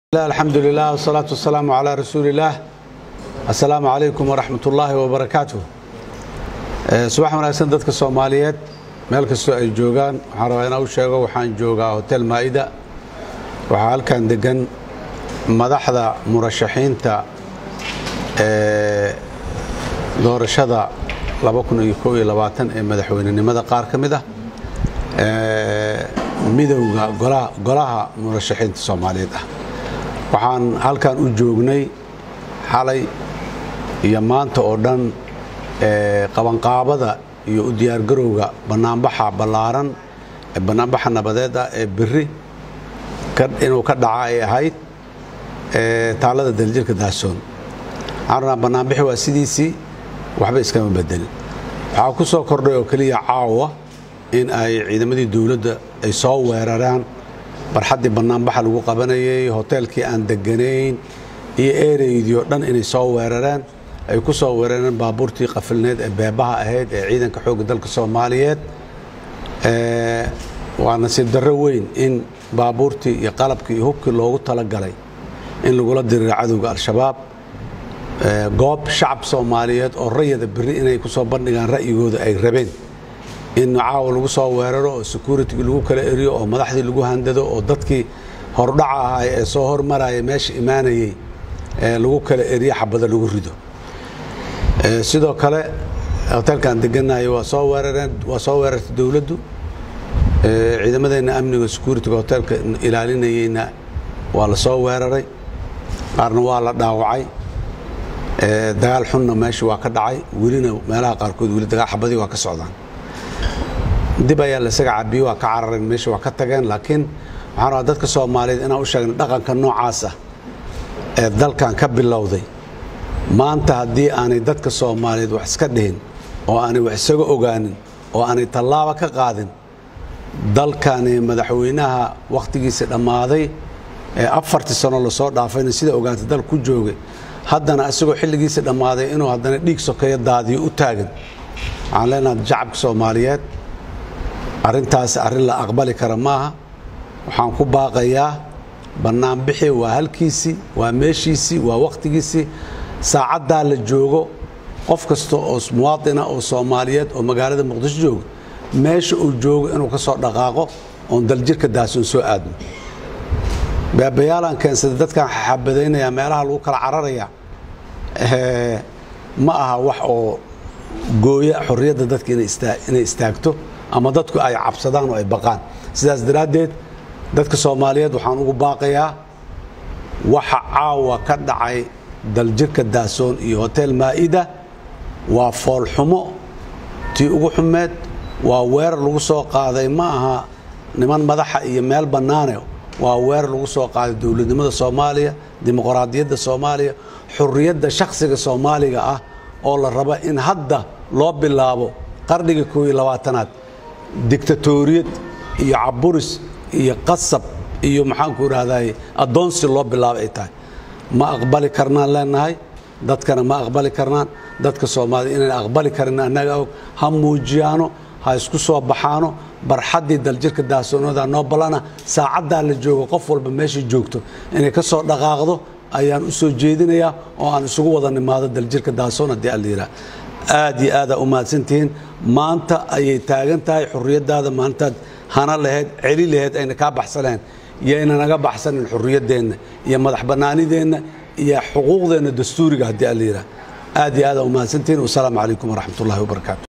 alxamdu lilah wsalaatu wasalaamu calaa rasuuli illaah assalaamu calaykum waraxmat ullaahi wabarakaatuh subax wanaagsan dadka soomaaliyeed meel kastoo ay joogaan waxaan rabaa inaan u sheego waxaan joogaa hotel maa'ida waxaa halkan degan madaxda murashaxiinta ee doorashada ee madaxweynenimada qaar ka mid ah midowga golaha murashaxiinta soomaaliyeed ah waxaan halkan u joognay xalay iyo maanta oo dhan qabanqaabada iyo u diyaargarowga bannaanbaxa ballaaran ee bannaanbaxa nabadeed ah ee biri inuu ka dhaca ay ahayd taallada daljirka daasoon waxaan rabnaa bannaanbixi waa sidiisii waxba iskama bedelin waxaa ku soo kordhay oo keliya caawa in ay ciidamadii dowladda ay soo weeraraan barxaddii bannaanbaxa lagu qabanayay hoteelkii aan deganayn iyo ereydii oo dhan inay soo weerareen ay ku soo weerareen baabuurtii qafilneed ee beebaha ahayd ee ciidanka xoogga dalka soomaaliyeed waa nasiib darro weyn in baabuurtii iyo qalabkii iyo hubkii loogu talagalay in lagula diriro cadowga al-shabaab goob shacab soomaaliyeed oo rayada beri inay ku soo bandhigaan ra'yigooda ay rabeen in caawa lagu soo weeraro oo securitygi lagu kala eriyo oo madaxdii lagu handado oo dadkii hordhaca ahaay ee soo hormaraya meesha imaanayey lagu kala eriyo xabada lagu rido sidoo kale hoteelkaan deganayo waa soo weerareen waa soo weerartay dowladdu ciidamadeenna amniga securityga hoteelka ilaalinayeyna waa la soo weeraray qaarna waa la dhaawacay dagaal xunna meesha waa ka dhacay welina meelaha qaarkood weli dagaal xabadii waa ka socdaan dib ayaa lasaga cabiye waa ka carareen meesha waa ka tageen laakiin waxaan rabaa dadka soomaaliyeed inaan u sheegna dhaqanka noocaas ah ee dalkan ka bilowday maanta haddii aanay dadka soomaaliyeed wax iska dhihin oo aanay wax isaga ogaanin oo aanay tallaaba ka qaadin dalkani madaxweynaha wakhtigiisa dhammaaday ee afartii sano lasoo dhaafayna sida ogaantay dal ku joogay haddana isagoo xilligiisa dhammaaday inuu haddana dhiig sokeeyo daadiyo u taagan waxaan leenaha shacabka soomaaliyeed arrintaas arrin la aqbali kara maaha waxaan ku baaqayaa bannaanbixi waa halkiisii waa meeshiisii waa wakhtigiisii saacaddaa la joogo qof kasta oo muwaadina oo soomaaliyeed oo magaalada muqdisho jooga meesha uu joogo inuu ka soo dhaqaaqo oon daljirka daasoon soo aadno beebayaalaan keensaday dadkaan xabadaynaya meelaha lagu kala cararaya ma aha wax oo gooya xorriyadda dadka inay istaagto ama dadku ay cabsadaan oo ay baqaan sidaas daraaddeed dadka soomaaliyeed waxaan ugu baaqayaa waxa caawa ka dhacay daljirka daasoon iyo hotel maa'ida waa foolxumo tii ugu xumeed waa weerar lagu soo qaaday ma aha niman madaxa iyo meel bannaane waa weerar lagu soo qaaday dowladnimada soomaaliya dimuqraadiyadda soomaaliya xurriyadda shakhsiga soomaaliga ah oo la raba in hadda loo bilaabo qarniga koo iyo labaatanaad dictatoriyad iyo caburis iyo qasab iyo maxaanku idhahday addoonsi loo bilaabo ay tahay ma aqbali karnaan leenahay dadkana ma aqbali karnaan dadka soomaaliyed inaan aqbali karin annaga og ha muujiyaano ha isku soo baxaano barxaddii daljirka daasoonada noo ballana saacaddaa la joogo qof walba meeshay joogto inay ka soo dhaqaaqdo ayaan u soo jeedinayaa oo aan isugu wada nimaado daljirka daasoon haddii alla yidhaah aad iyo aadaa u mahadsantihiin maanta ayay taagan tahay xurriyaddaada maalintaad hana lahayd celi lahayd ayna kaa baxsaneen yayna naga baxsanin xurriyaddeenna iyo madax bannaanideenna iyo xuquuqdeenna dastuuriga haddii alla yidhaah aad iyo aadaa u mahadsantihiin wasalaamu calaykum waraxmat ullahi wabarakaatu